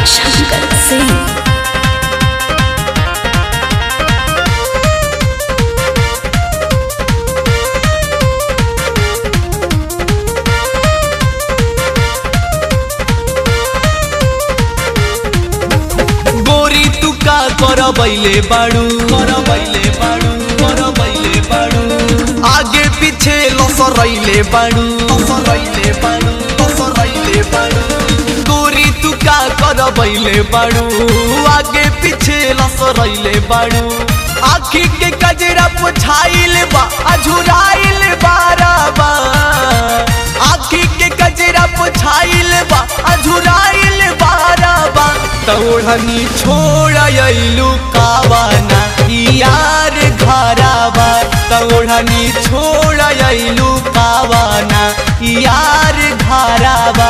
शंकर सिंह गोरी तू का कर बैले बाड़ू कर बैले बाड़ू कर बैले बाड़ू आगे पीछे लसरैले बाड़ू लसरैले बाड़ू लसरैले बाड़ू गोरी तू का कर बैले बाड़ू आगे पीछे लसरैले बाड़ू आखी के कजरा पुछाइल बा अझुराइल बाराबा आखी के कजरा पुछाइल बा अझुराइल बाराबा तोड़नी छोड़ अइलू कावाना यार घराबा तोड़नी छोड़ अइलू कावाना यार घराबा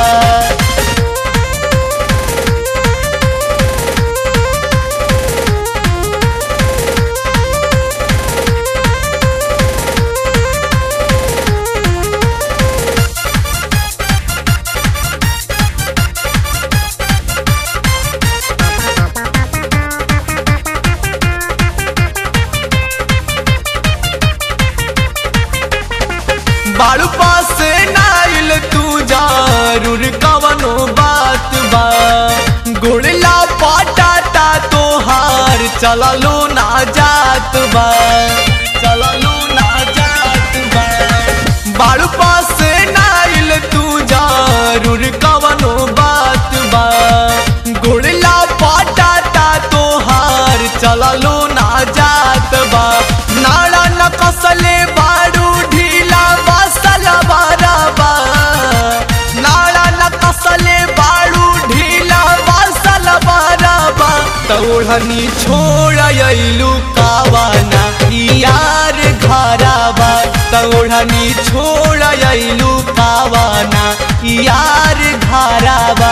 बाड़ू पास नाइल तू जरूर कवनो बात बा गुड़ला पटाटा तोहार चललो ना जात बा चललो ना जात बा बाड़ू पास नाइल तू जरूर कवनो बात बा गुड़ला पटाटा तोहार चललो ना जात बा नाड़ा न कसले बाड़ू ढीला बसल बाराबा नाड़ा न कसले बाड़ू ढीला बसल बाराबा तोड़नी छोड़ अइलू कावाना यार घराबा तोड़नी छोड़ अइलू कावाना यार घराबा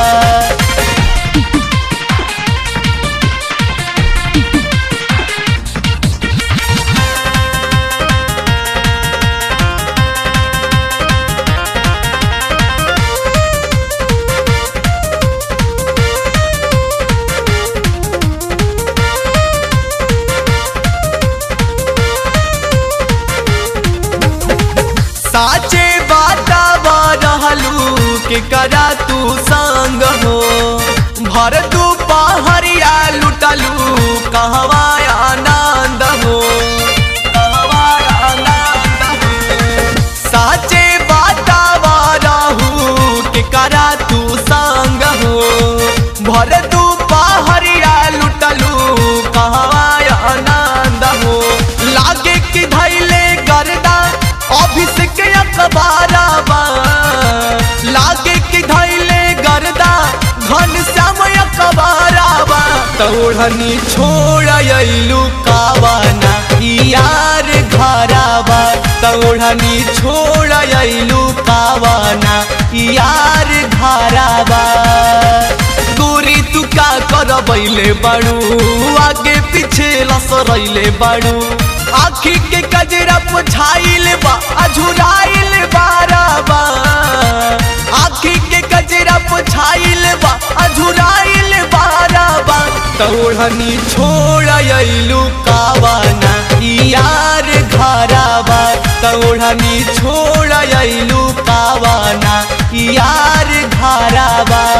साचे बातावा रहलू के करा तू संग हो भर तू पहरिया लुटलू कहवा आनंद हो कहवा आनंद हो साचे बातावा रहू के करा तू संग हो भर तू पहरिया लुटलू कहवा आनंद हो लागे कि धैले गर्दा अभिषेक अखबाराबा लागे कि धैले गर्दा घन श्याम अखबाराबा तोड़नी छोड़ अइलू कावाना यार घराबा तोड़नी छोड़ अइलू कावाना यार घराबा गोरी तू का कर बैले बाड़ू आगे पीछे लसरैले बाड़ू आखी के कजरा पुछाइल बा अझुराइल बाराबा आखी के कजरा पुछाइल बा अझुराइल बाराबा तोड़नी छोड़ अइलू कावाना यार घराबा तोड़नी छोड़ अइलू कावाना यार घराबा